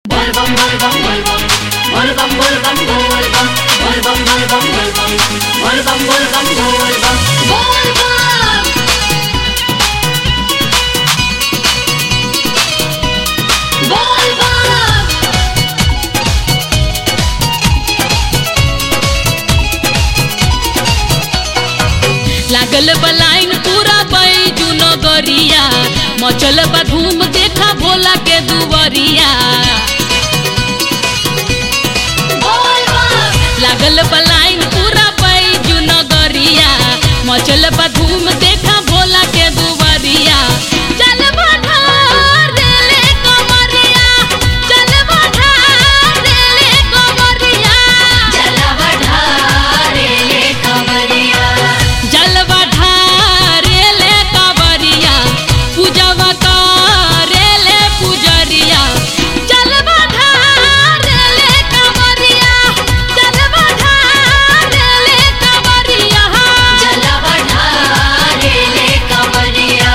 Volvam, volvam, volvam. Volvam, volvam, volvam. Volvam, volvam, volvam. Volvam, volvam, volvam. Volvam! Volvam! लागल बलाइन पूरा बैजू नगरिया मचल बा धूम देखा भोला के दुवरिया Volvam! लागल बलाइन पूरा बैजू नगरिया मचल बा धूम देखा भोला के दुवरिया चल बढ़ार रेले कमरिया चल बढ़ार रेले कमरिया जलवढारेले कमरिया जलवा ढारेले कवरिया पूजवा करेले पुजरिया जलवा ढारेले कवरिया जलवा ढारेले कवरिया जलवढारेले कमरिया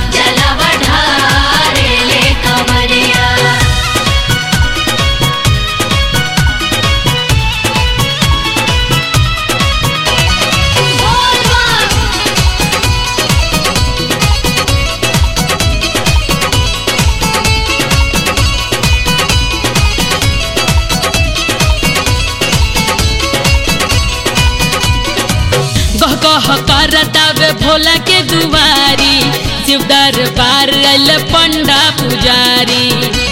जलवढारेले कमरिया गह गह करतावे भोला के दुआरी शिव दरबार अल पंडा पुजारी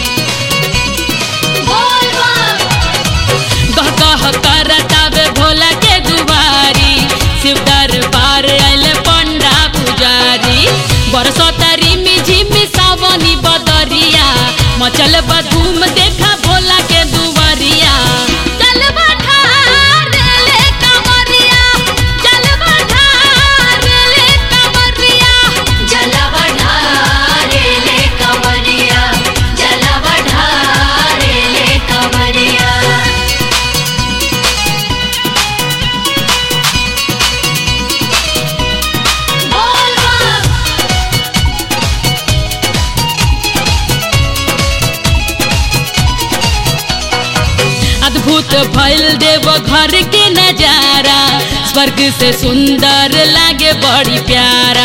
गह गह करतावे भोला के दुआरी शिव दरबार अल पंडा पुजारी बरसतारी में झिमी सावनी बदरिया मचल बधूम देखा भोला के दुआरिया चल बढ़ार रेले कमरिया चल बढ़ार रेले कमरिया जलवढारेले कमरिया जलवढारेले कमरिया अद्भुत भइल देव घर के नजारा स्वर्ग से सुंदर लागे बड़ी प्यारा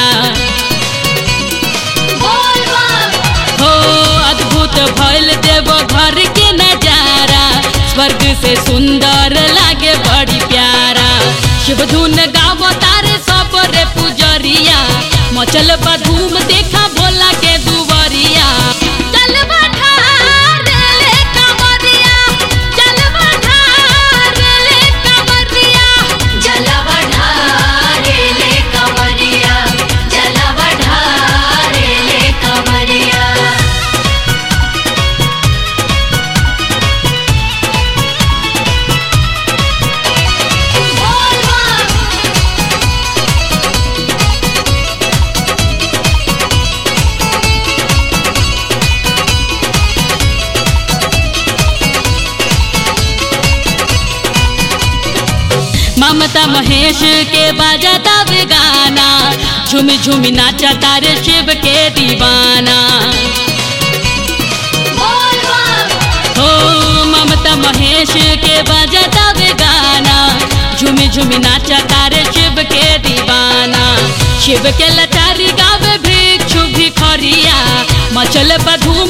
हो अद्भुत भइल देव घर के नजारा स्वर्ग से सुंदर लागे बड़ी प्यारा शिव धुन गावो तारे सब रे पुजरिया मचल बा धूम देखा भोला के दुवरिया चल बढ़ार रेले कमरिया चल बढ़ार रेले कमरिया जलवढारेले कमरिया जलवढारेले कमरिया ममता महेश के बाजाता वे गाना झूम झूम नाचा तारे शिव के दीवाना हो ममता महेश के बाजाता वे गाना झूम झूम नाचा तारे शिव के दीवाना शिव के लचारी गावे भिक्षु भिखरिया मचल बधूम